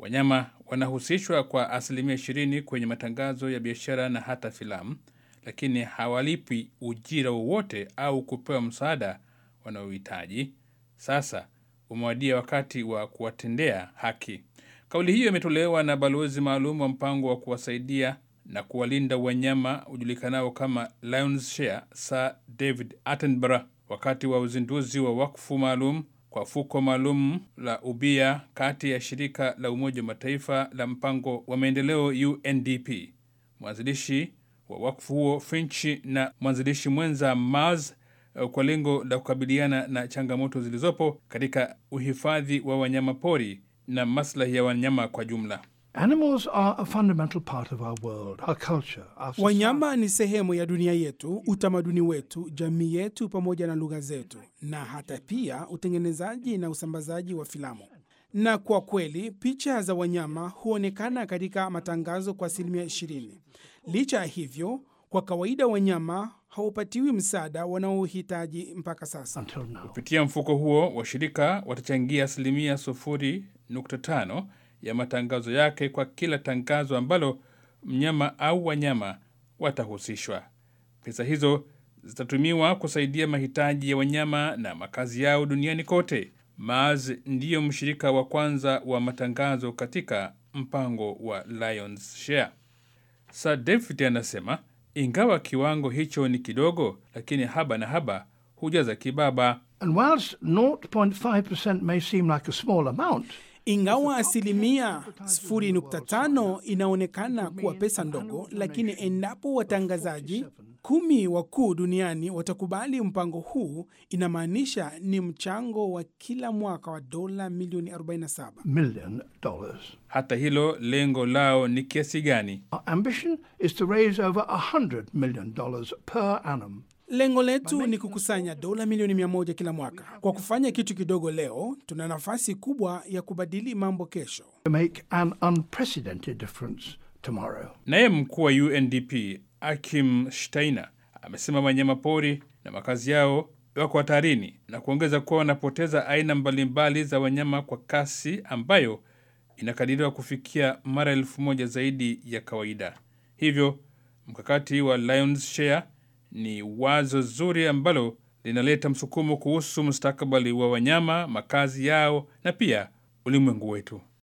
Wanyama wanahusishwa kwa asilimia 20 kwenye matangazo ya biashara na hata filamu, lakini hawalipi ujira wowote au kupewa msaada wanaohitaji. Sasa umewadia wakati wa kuwatendea haki. Kauli hiyo imetolewa na balozi maalum wa mpango wa kuwasaidia na kuwalinda wanyama ujulikanao kama Lions Share, Sir David Attenborough wakati wa uzinduzi wa wakfu maalum kwa fuko maalum la ubia kati ya shirika la Umoja wa Mataifa la mpango wa maendeleo UNDP, mwanzilishi wa wakfu huo Finch na mwanzilishi mwenza Mars kwa lengo la kukabiliana na changamoto zilizopo katika uhifadhi wa wanyama pori na maslahi ya wanyama kwa jumla. Animals are a fundamental part of our world, our culture, our society. Wanyama ni sehemu ya dunia yetu, utamaduni wetu, jamii yetu, pamoja na lugha zetu, na hata pia utengenezaji na usambazaji wa filamu. Na kwa kweli picha za wanyama huonekana katika matangazo kwa asilimia 20. Licha ya hivyo, kwa kawaida wanyama hawapatiwi msaada wanaohitaji mpaka sasa. Until now. Kupitia mfuko huo, washirika watachangia asilimia 0.5 ya matangazo yake kwa kila tangazo ambalo mnyama au wanyama watahusishwa. Pesa hizo zitatumiwa kusaidia mahitaji ya wanyama na makazi yao duniani kote. Mars ndiyo mshirika wa kwanza wa matangazo katika mpango wa Lions Share. Sir David anasema ingawa kiwango hicho ni kidogo, lakini haba na haba hujaza kibaba. And whilst 0.5% may seem like a small amount, Ingawa asilimia 0.5 inaonekana kuwa pesa ndogo, lakini endapo watangazaji kumi wakuu duniani watakubali mpango huu, inamaanisha ni mchango wa kila mwaka wa dola milioni 47. million dollars. Hata hilo lengo lao ni kiasi gani? Our ambition is to raise over $100 million per annum. Lengo letu ni kukusanya dola milioni mia moja kila mwaka. Kwa kufanya kitu kidogo leo, tuna nafasi kubwa ya kubadili mambo kesho. to make an unprecedented difference tomorrow. Naye mkuu wa UNDP Akim Steiner amesema wanyama pori na makazi yao wako hatarini na kuongeza kuwa wanapoteza aina mbalimbali za wanyama kwa kasi ambayo inakadiriwa kufikia mara elfu moja zaidi ya kawaida. Hivyo mkakati wa Lions Share ni wazo zuri ambalo linaleta msukumo kuhusu mustakabali wa wanyama, makazi yao na pia ulimwengu wetu.